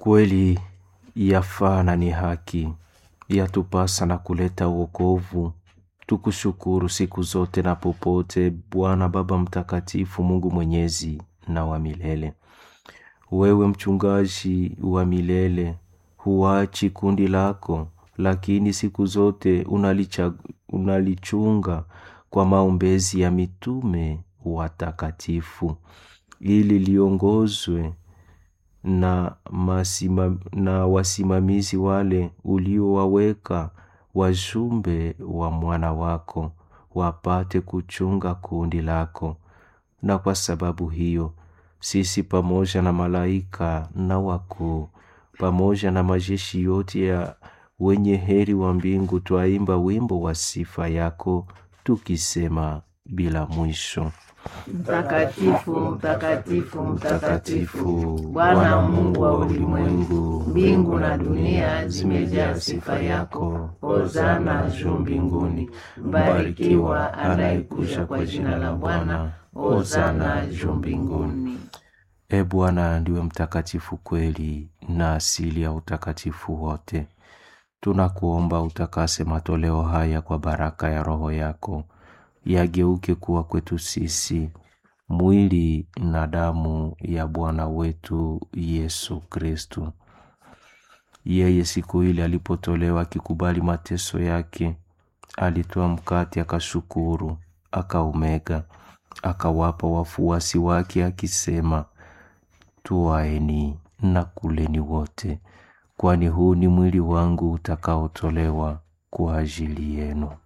Kweli yafaa na ni haki, yatupasa na kuleta wokovu. Tukushukuru siku zote na popote, Bwana Baba Mtakatifu, Mungu Mwenyezi na wa milele. Wewe mchungaji wa milele, huachi kundi lako, lakini siku zote unalicha, unalichunga kwa maombezi ya mitume watakatifu ili liongozwe na, masima, na wasimamizi wale uliowaweka wajumbe wa mwana wako wapate kuchunga kundi lako. Na kwa sababu hiyo sisi pamoja na malaika na wakuu pamoja na majeshi yote ya wenye heri wa mbingu twaimba wimbo wa sifa yako tukisema bila mwisho. Mtakatifu, mtakatifu, Mtakatifu, Bwana Mungu wa ulimwengu, mbingu na dunia zimejaa sifa yako. Hosana juu mbinguni. Mbarikiwa anayekuja kwa jina la Bwana. Hosana juu mbinguni. E Bwana, ndiwe mtakatifu kweli na asili ya utakatifu wote. Tunakuomba utakase matoleo haya kwa baraka ya Roho yako, yageuke kuwa kwetu sisi mwili na damu ya Bwana wetu Yesu Kristu. Yeye siku ile alipotolewa akikubali mateso yake, alitoa mkate, akashukuru, akaumega, akawapa wafuasi wake akisema, Twaeni na kuleni wote, kwani huu ni mwili wangu utakaotolewa kwa ajili yenu.